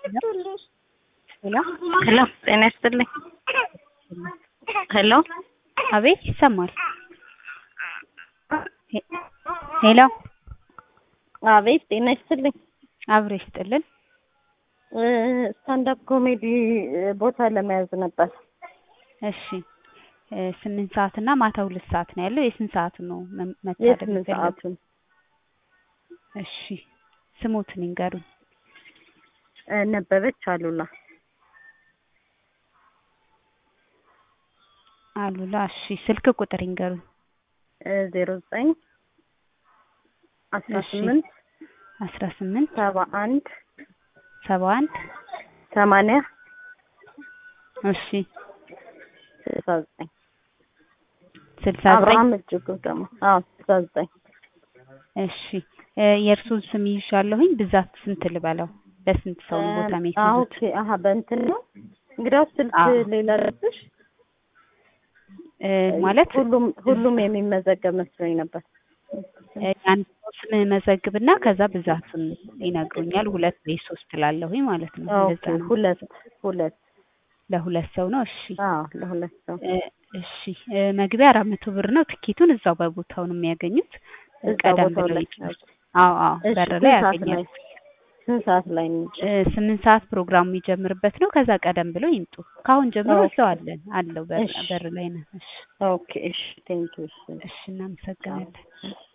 ሄሎ ሄሎ ጤና ይስጥልኝ። ሄሎ አቤት ይሰማል። ሄ- ሄሎ አቤት ጤና ይስጥልኝ። አብሮ ይስጥልን። ስታንዳፕ ኮሜዲ ቦታ ለመያዝ ነበር። እሺ እ ስምንት ሰዓት እና ማታ ሁለት ሰዓት ነው ያለው። የስንት ሰዓቱ ነው መ- መታደም የስምንት የፈለጉት? ሰዓቱን እሺ ስሞትን ይንገሩኝ። እ ነበበች አሉላ አሉላ እሺ ስልክ ቁጥር ይንገሩኝ። ዜሮ ዘጠኝ አስራ እሺ። ስምንት አስራ ስምንት ሰባ አንድ ሰባ አንድ ሰማንያ እሺ ስልሳ ዘጠኝ ስልሳ ዘጠኝ አብርሃም እጅጉ ደግሞ አዎ ስልሳ ዘጠኝ እሺ እ የእርሱን ስም ይዣለሁኝ። ብዛት ስንት ልበለው? በስንት ሰው ነው ቦታ አዎ የሚይዙት? ኦኬ አሀ በእንትን ነው እንግዲያውስ ስልክ አዎ። ሌላ ልብሽ እ ማለት ሁሉም ሁሉም የሚመዘገብ መስሎኝ ነበር እ የአንድ ሰው ስም መዘግብና ከዛ ብዛቱን ይነግሩኛል። ሁለት ወይ ሶስት ላለሁኝ ማለት ነው። ኦኬ እንደዛ ነው። ሁለት ሁለት ለሁለት ሰው ነው። እሺ አዎ ለሁለት ሰው እ እሺ እ መግቢያ አራት መቶ ብር ነው። ትኬቱን እዛው በቦታው ነው የሚያገኙት። እ እዛው ቀደም ቦታው ብለው ላይ ይጨርሱ። አዎ አዎ እሺ በር ስንት ላይ ሰዓት ያገኛሉ። ላይ ስንት ሰዓት ላይ ነው እ ስምንት ሰዓት ፕሮግራሙ የሚጀምርበት ነው። ከዛ ቀደም ብለው ይምጡ። ከአሁን ጀምሮ ኦኬ። እዛው አለን አለው በር እሺ። በር ላይ ነው። እሺ ኦኬ እሺ ቴንኪው እሺ እሺ እናመሰግናለን።